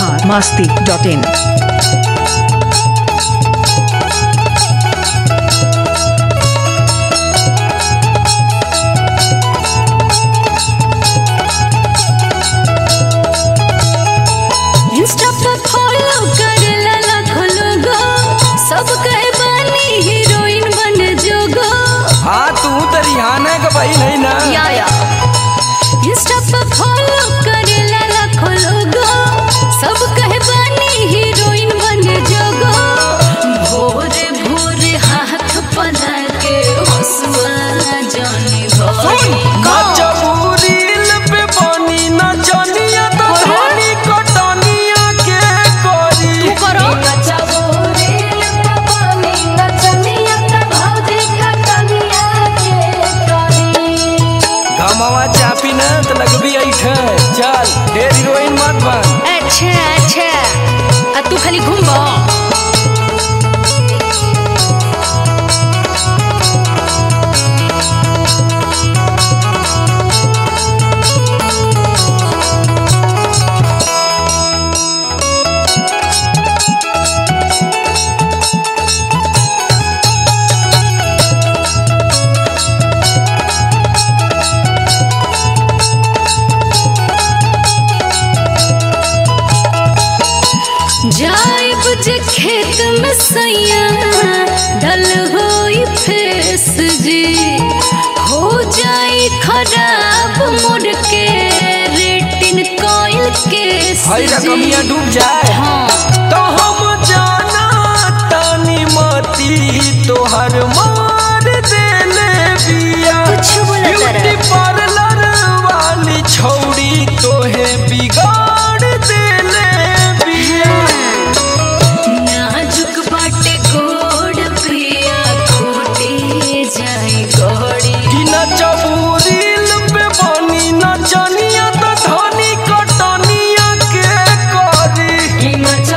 Bihar Masti dot in Insta पे follow करेला लाखों लोगो सब कहे बानी हीरोइन बन जोगो हाँ तू तो रिहाना का भाई नहीं ना या या इंस्टा पे फॉलो करेला लाखों लोगो सब कहे बानी हीरोइन बन जोगो भोरे भोरे हाथ पला के हंसुआ जानी भोरे नचबू रील पे बनी नचनिया तो धनी कटनिया के करी तू करो घमवा चापी न तो लगबी ऐठे चल ढेर हीरोइन मत बन अच्छा अच्छा आ तू खाली घूमबो जाइब जे खेत में सैया डल होई फेस जी हो जाई खराब मुड़ के रेटिन कोयल के हई रकमिया डूब जाए हाँ तो हम जाना तानी मती तोहर मार देले बिया कुछ बोला तारा। ब्यूटी पार्लर वाली छौड़ी तोहे बिगाड़ देले बिया नाजुक बाटे गोड़ पिया खोटे जाए गोड़ी कि नचबू रील पे बनी नचनिया तो धनी कटनिया के करी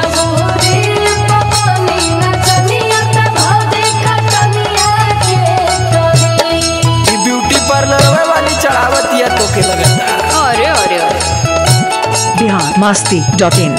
ई ब्यूटी पार्लर वाली चढ़ावतिया तोके लगता अरे अरे अरे Bihar Masti dot in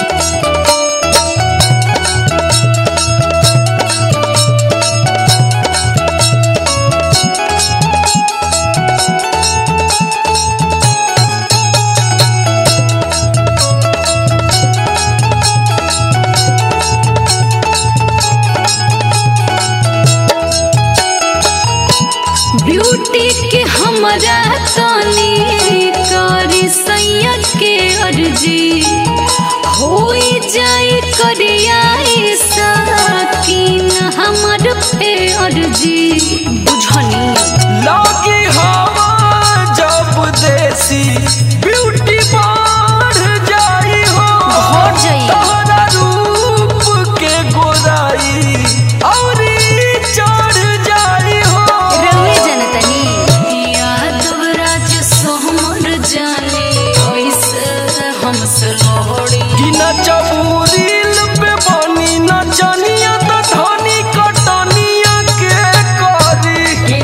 beauty के हमरा तनी करी सैया के अर्जी होई जाई करियाई साकिन हमर पे अर्जी बुझनी लगी हवा जब देसी ब्यूटी बढ़ जाई हो बढ़ जाई। तोहरा रूप के गोराई औरी चढ़ जाई हो रवे जनतनी यादव राज सोहमर जाने ओइसे हम सलोड़ी कि नचबू रील पे बनी नचनिया तो धनी कटनिया के करी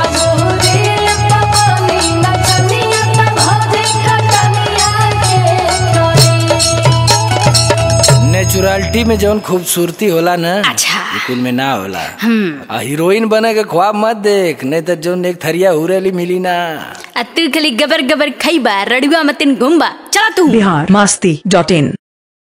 नेचुरलिटी में जौन खूबसूरती होला ना अच्छा। ई कुल में ना होला आ हीरोइन बने के ख्वाब मत देख नहीं तो जौन एक थरिया हुरेली मिली ना आ तू खाली गबर गबर खैबा रड़ुआ मतिन घुमबा चला तू बिहार मस्ती डॉट इन